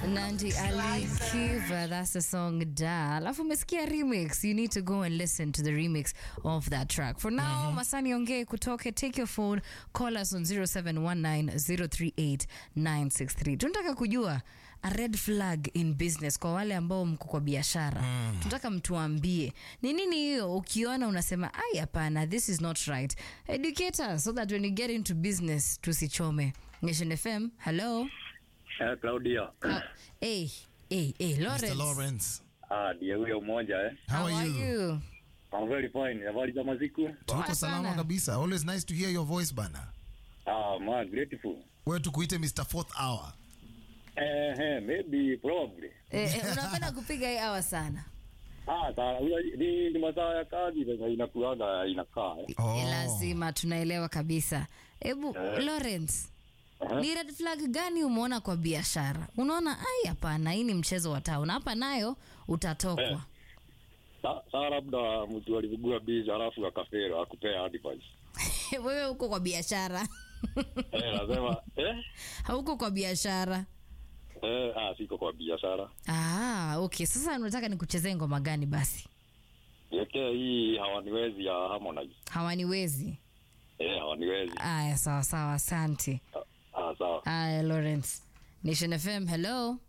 Nandi Ali Kiva, that's the song Da. Alafu umesikia remix. You need to go and listen to the remix of that track. For now, Masani Ongee kutoke, take your phone, call us on 0719038963. Tunataka kujua a red flag in business kwa wale ambao mko kwa biashara. Tunataka mtuambie ni nini hiyo ukiona unasema ai hapana this is not right. Educate us so that when you get into business tusichome. Nation FM, hello. Eh, Claudia. Ah, hey, hey, hey, Lawrence. Mr. Lawrence. Ah, ndiye huyo mmoja eh. How, are you? I'm very fine. Habari za maziku? Tuko Poa salama sana. kabisa. Always nice to hear your voice bana. Ah, man, grateful. Wewe tukuite Mr. Fourth Hour. Eh, eh, maybe probably. Eh, eh, unapenda kupiga hii hawa sana Ah, sawa. Huyo- Ni ni masaa ya kazi sasa inakuaga inakaa. Eh. Oh. Eh, lazima tunaelewa kabisa hebu Lawrence Aha. ni red flag gani umeona kwa biashara unaona ai hapana hii ni mchezo wa town hapa nayo utatokwa Eh. Sa- Saa labda mtu alivugua bizi halafu akafera akupea advice. wewe uko kwa biashara Eh, nasema eh hauko kwa biashara eh ah siko kwa biashara. ah, okay sasa unataka nikuchezee ngoma gani basi Yeke hii hawaniwezi ya Harmonize. hawaniwezi Eh, hawaniwezi. aya sawa sawa asante Ah, sawa. aya Lawrence Nation FM hello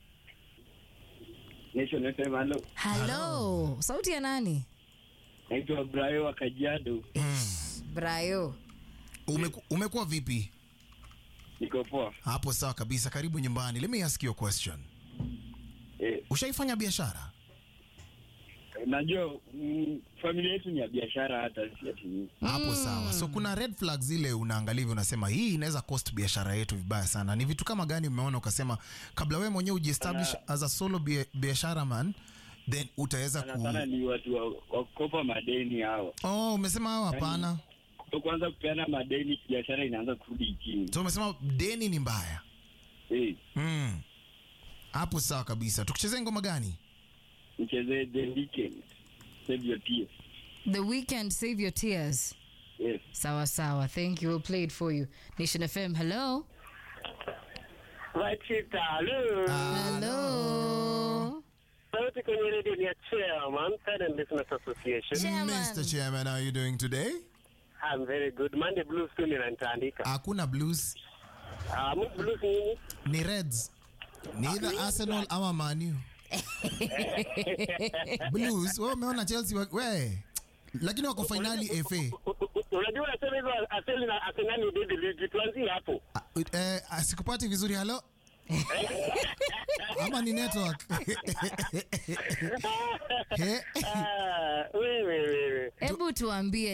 Nation FM, halo. hello sauti ya nani Naitwa Brayo wa Kajiado. Brayo Umeku, umekuwa vipi? Niko poa. Hapo sawa kabisa. Karibu nyumbani. Let me ask you a question. Eh, Ushaifanya biashara? najua mm, familia yetu ni ya biashara hata si ati ni. Hapo sawa. So kuna red flags zile unaangalia hivi unasema hii inaweza cost biashara yetu vibaya sana. Ni vitu kama gani umeona ukasema kabla wewe mwenyewe ujiestablish as a solo bia- biashara man then utaweza Sana ku sana ni watu wa, wa kukopa madeni hao. Oh, umesema hao hapana. Kuanza kupeana madeni biashara inaanza kurudi chini. So umesema deni ni mbaya. Eh, Mm. Hapo sawa kabisa. Tukuchezee ngoma gani? mchezee the weekend. Save your tears. The weekend save your tears Yes. sawa sawa thank you we'll play it for you Nation FM hello Wachita, hello. hello Sauti kwenye redio ni ya Chairman, Silent Business Association. Chairman. Mr. Chairman, how are you doing today? I'm very good. Monday Blues tu ninanitaandika. Hakuna blues, Ah, uh, blues nini? ni Reds. Ni either Arsenal ama Man U. Blues, wewe umeona Chelsea wa- we. Lakini wako finali FA. U- u- u- Unajua unasema hivyo Arsenal na Arsenal ni didi ligi. Tuanzie hapo. Ah, Eh, asikupati vizuri halo? Ama ni network? He? Ah, wewe wewe. hebu tuambie